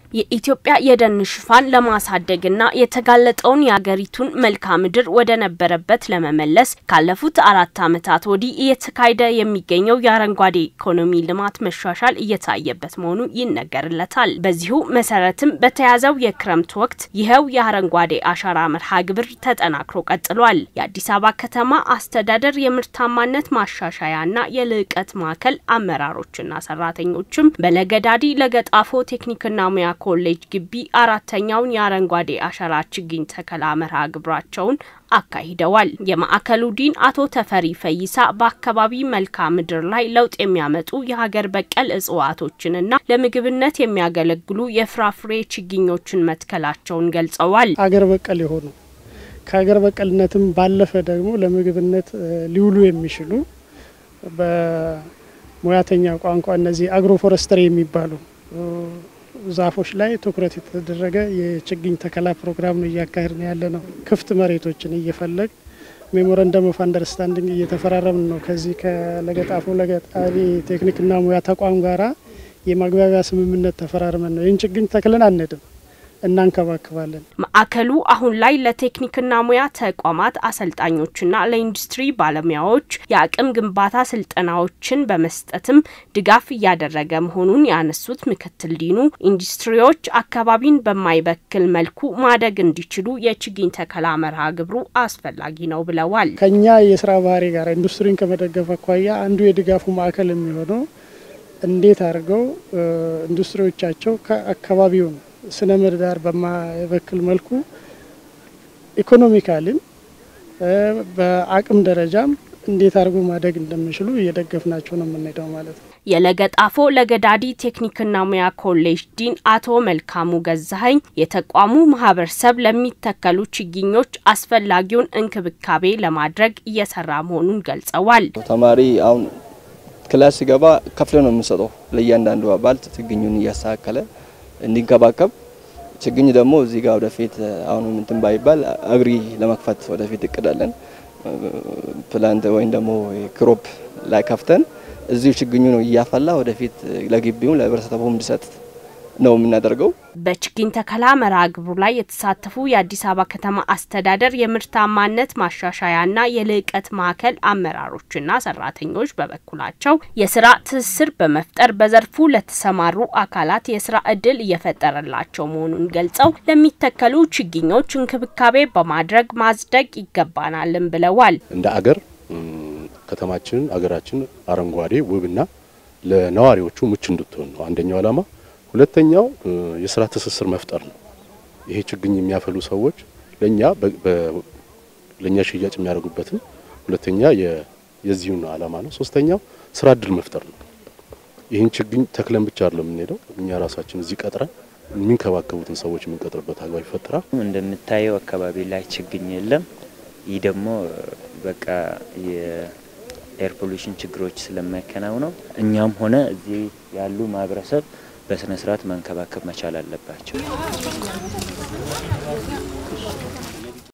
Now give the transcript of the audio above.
የኢትዮጵያ የደን ሽፋን ለማሳደግና የተጋለጠውን የአገሪቱን መልክዓ ምድር ወደ ነበረበት ለመመለስ ካለፉት አራት ዓመታት ወዲህ እየተካሄደ የሚገኘው የአረንጓዴ ኢኮኖሚ ልማት መሻሻል እየታየበት መሆኑ ይነገርለታል። በዚሁ መሰረትም በተያዘው የክረምት ወቅት ይኸው የአረንጓዴ አሻራ መርሃ ግብር ተጠናክሮ ቀጥሏል። የአዲስ አበባ ከተማ አስተዳደር የምርታማነት ማሻሻያና የልዕቀት ማዕከል አመራሮችና ሰራተኞችም በለገዳዲ ለገጣፎ ቴክኒክና ሙያ ኮሌጅ ግቢ አራተኛውን የአረንጓዴ አሻራ ችግኝ ተከላ መርሃ ግብራቸውን አካሂደዋል። የማዕከሉ ዲን አቶ ተፈሪ ፈይሳ በአካባቢ መልክዓ ምድር ላይ ለውጥ የሚያመጡ የሀገር በቀል እጽዋቶችንና ለምግብነት የሚያገለግሉ የፍራፍሬ ችግኞችን መትከላቸውን ገልጸዋል። ሀገር በቀል የሆኑ ከሀገር በቀልነትም ባለፈ ደግሞ ለምግብነት ሊውሉ የሚችሉ በሙያተኛ ቋንቋ እነዚህ አግሮ ፎረስተሪ የሚባሉ ዛፎች ላይ ትኩረት የተደረገ የችግኝ ተከላ ፕሮግራም ነው እያካሄድን ያለ ነው። ክፍት መሬቶችን እየፈለግ ሜሞረንደም ኦፍ አንደርስታንዲንግ እየተፈራረምን ነው። ከዚህ ከለገጣፎ ለገጣሪ ቴክኒክና ሙያ ተቋም ጋራ የማግባቢያ ስምምነት ተፈራርመን ነው ይህን ችግኝ ተክለን አንድም እናንከባክባለን። ማዕከሉ አሁን ላይ ለቴክኒክና ሙያ ተቋማት አሰልጣኞችና ለኢንዱስትሪ ባለሙያዎች የአቅም ግንባታ ስልጠናዎችን በመስጠትም ድጋፍ እያደረገ መሆኑን ያነሱት ምክትል ዲኑ ኢንዱስትሪዎች አካባቢን በማይበክል መልኩ ማደግ እንዲችሉ የችግኝ ተከላ መርሃ ግብሩ አስፈላጊ ነው ብለዋል። ከኛ የስራ ባህሪ ጋር ኢንዱስትሪን ከመደገፍ አኳያ አንዱ የድጋፉ ማዕከል የሚሆነው እንዴት አድርገው ኢንዱስትሪዎቻቸው ከአካባቢውን ስነ ምህዳር በማይበክል መልኩ ኢኮኖሚካሊም በአቅም ደረጃም እንዴት አድርጎ ማደግ እንደሚችሉ እየደገፍናቸው ነው የምንሄደው ማለት ነው። የለገጣፎ ለገዳዲ ቴክኒክና ሙያ ኮሌጅ ዲን አቶ መልካሙ ገዛኸኝ የተቋሙ ማህበረሰብ ለሚተከሉ ችግኞች አስፈላጊውን እንክብካቤ ለማድረግ እየሰራ መሆኑን ገልጸዋል። ተማሪ አሁን ክላስ ሲገባ ከፍለ ነው የምንሰጠው ለእያንዳንዱ አባል ችግኙን እያስተካከለ እንዲንከባከብ ችግኝ ደግሞ እዚህ ጋር ወደፊት አሁን እንትን ባይባል አግሪ ለመክፈት ወደፊት እቅዳለን። ፕላንት ወይም ደግሞ ክሮፕ ላይ ከፍተን እዚሁ ችግኙ ነው እያፈላ ወደፊት ለግቢውም ለህብረተሰቡም እንዲሰጥ ነው የምናደርገው። በችግኝ ተከላ መርሃ ግብሩ ላይ የተሳተፉ የአዲስ አበባ ከተማ አስተዳደር የምርታማነት ማሻሻያና የልዕቀት ማዕከል አመራሮችና ሰራተኞች በበኩላቸው የስራ ትስስር በመፍጠር በዘርፉ ለተሰማሩ አካላት የስራ እድል እየፈጠረላቸው መሆኑን ገልጸው ለሚተከሉ ችግኞች እንክብካቤ በማድረግ ማጽደቅ ይገባናልም ብለዋል። እንደ አገር ከተማችን አገራችን አረንጓዴ ውብና ለነዋሪዎቹ ምቹ እንድትሆን ነው አንደኛው ዓላማ። ሁለተኛው የስራ ትስስር መፍጠር ነው። ይሄ ችግኝ የሚያፈሉ ሰዎች ለኛ ለኛ ሽያጭ የሚያደርጉበትም ሁለተኛ የዚሁን ዓላማ ነው። ሶስተኛው ስራ እድል መፍጠር ነው። ይህን ችግኝ ተክለን ብቻ አይደለም የምንሄደው እኛ ራሳችን እዚህ ቀጥረን የሚንከባከቡትን ሰዎች የምንቀጥርበት አግባብ ይፈጠራል። እንደምታየው አካባቢ ላይ ችግኝ የለም። ይህ ደግሞ በቃ የኤር ፖሉሽን ችግሮች ስለማይከናውነው እኛም ሆነ እዚህ ያሉ ማህበረሰብ በስነ ስርዓት መንከባከብ መቻል አለባቸው።